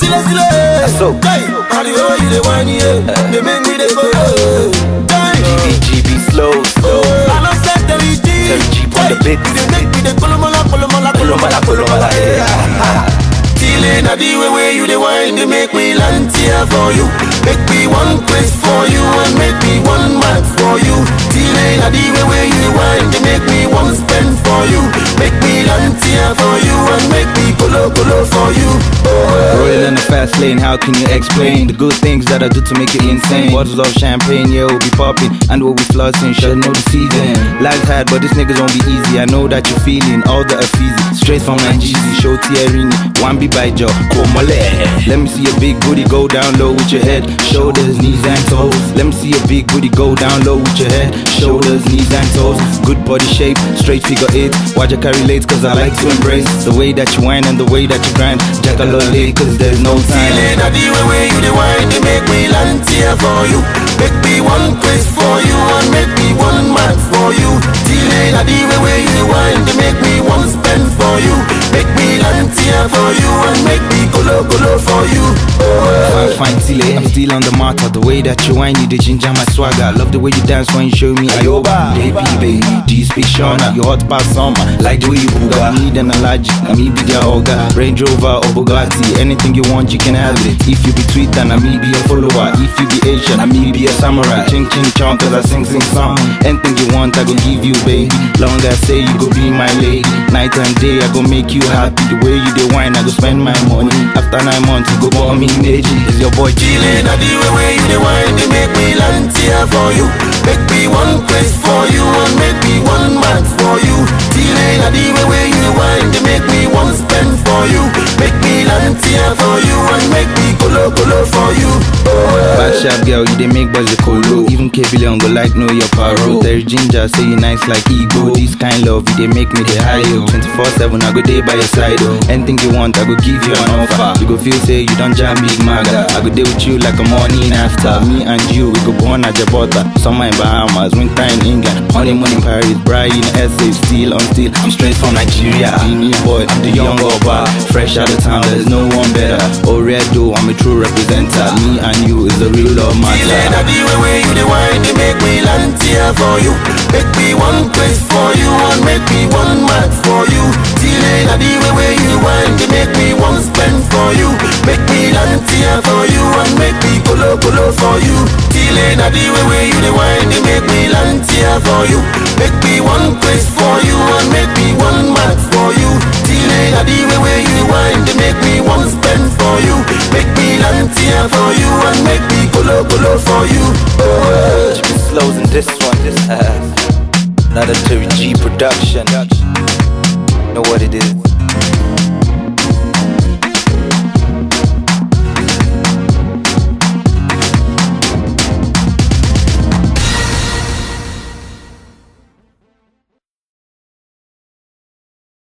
sile sile. so. Guy, and the way you dey whine yeah, they make me dey go. eh. Guy, GB slow, slow. I don't set the G. Terry G on the beat. They make me dey kolomola kolomola Kolomala, kolomala, yeah. Feeling a the way where you the wine, they make me land here for you. Make me one place for you and make me one man for you. Feeling a the way where you the wine, they make me one spend for you. Make me land here for you and make me kolo kolo for you. Rolling in the fast lane, how can you explain the good things that I do to make you insane? Bottles of champagne, yeah, we'll be popping, and we'll be flossing, should know the season. Life's hard, but these niggas won't be easy. I know that you're feeling all the easy. Straight from Nigeria, show Thierry, one be by Joe, Komole. Let me see a big booty go down low with your head, shoulders, knees and toes. Let me see a big booty go down low with your head, shoulders, knees and toes. Good body shape, straight figure eight. Watch your carry late, cause I like to embrace the way that you whine and the way that you grind. Jackalole, cause there's no time. Feeling a the way where you the wine, they make me land here for you. Make me one place for you and make me one man for you. Feeling a the way where you the wine, they make me one spend for you. Make me land here for you and make me kolo kolo for you. Fine, fine, Tile, I'm still on the matter. The way that you whine, you the ginger my swagger. I love the way you dance when you show me Ayoba. Baby, baby, do you speak Shona? You hot past summer, like the way you booga. I need an allergy, I me be their ogre. Range Rover or Bugatti, anything you want, you can have it. If you be tweet, then I me be a follower. If you be Asian, I me be a samurai. Ching ching chong, cause I sing sing song. Anything you want, I go give you, baby. Long as say you go be my lady. Night and day, I go make you happy. The way you dey wine, I go spend my money. After nine months, you go buy me Meiji. Is your boy Chile? Feeling a the way where you the wine, they make me land here for you. Make me one place for you and make me one man for you. Feeling a the way where you the wine, they make me one spend for you. Make me land here for you and make me kolo kolo for you. Bad sharp girl, you dey make boys dey colo. Even K Billion go like know your paro. There's ginger, say you nice like Igbo. This kind love, you dey make me dey high yo. 24/7, I go dey by your side oh. Anything you want, I go give you an offer. You go feel say you don't jam big maga. I go dey with you like a morning after. Me and you, we go born at Jabota. Summer in Bahamas, winter in England, honeymoon in Paris, bride in SA, still on still. I'm straight from Nigeria. The new boy, I'm the young oba. Fresh out of town, there's no one better. Oredo, I'm a true representer. Me and you is the real love Feeling a matter. the way where you the wine, they make me land here for you. Make me one place for you and make me one man for you. Feeling a the way where you the wine, they make me one spend for you. Make me land here for you and make me kolo kolo for you. Feeling a the way where you the wine, they make me land here for you. Make me one place for you and make me one man for you. Feeling a the way where you the wine, they make me one spend for you. Make me land here for you and make me kolo kolo for you. Slows in this one. This uh, another Terry G production.